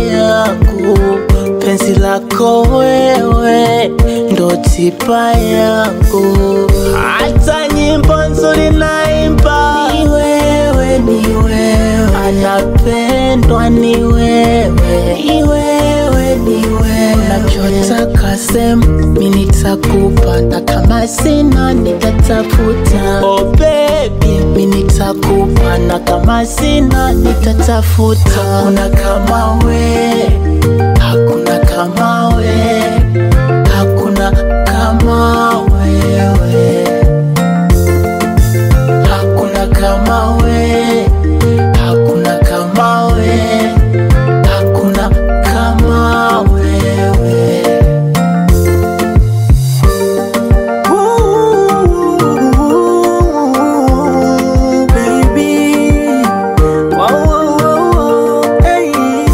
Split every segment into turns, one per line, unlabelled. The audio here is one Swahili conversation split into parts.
yangu, penzi lako wewe ndo tiba yangu, hata nyimbo nzuri naimba ni wewe, ni wewe, anapendwa ni wewe, ni wewe, ni wewe, nachotaka sema mi nitakupa, na kama sina nitatafuta. Oh baby, mi nitakupa, na kama sina nitatafuta. Hakuna kama we, hakuna kama we, hakuna kama wewe, hakuna kama we, hakuna kama we, hakuna kama wewe.
Ooh, baby. Wow, wow, wow, wow, hey.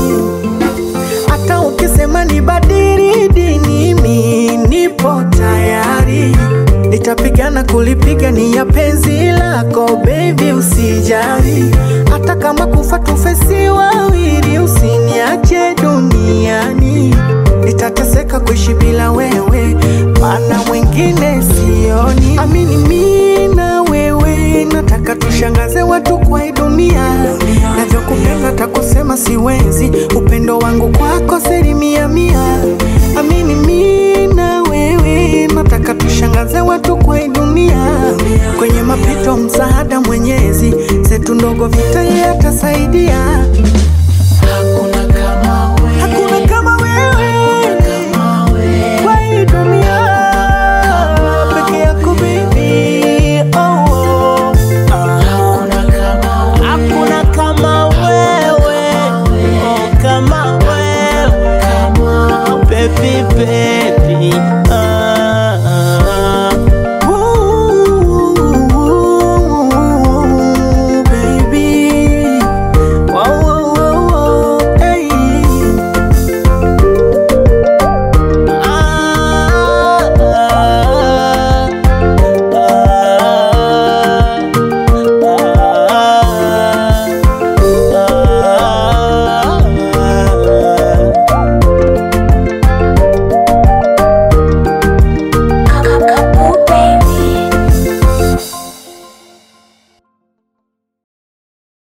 Hata ukisema nibadili dini, mi nipo tayari, nitapigana kulipiga ni ya penzi lako baby, usijali. Hata kama kufa tufesi wawili, usiniache duniani, nitateseka kuishi bila wewe, maana mwingine sioni. Amini mi na wewe, nataka tushangaze watu kwa hii dunia, navyokupenda takusema siwezi, upendo wangu kwako asilimia mia. Amini mi na wewe, nataka tushangaze watu kwa hii dunia, kwenye mapito msaada Mwenyezi, zetu ndogo vita yeye atasaidia.
Hakuna kama wewe,
Hakuna kama wewe
kama wewe.
kwa hii dunia, peke yako baby. Oh, oh.
Hakuna kama wewe, hakuna kama wewe, oh, kama wewe, kama baby baby.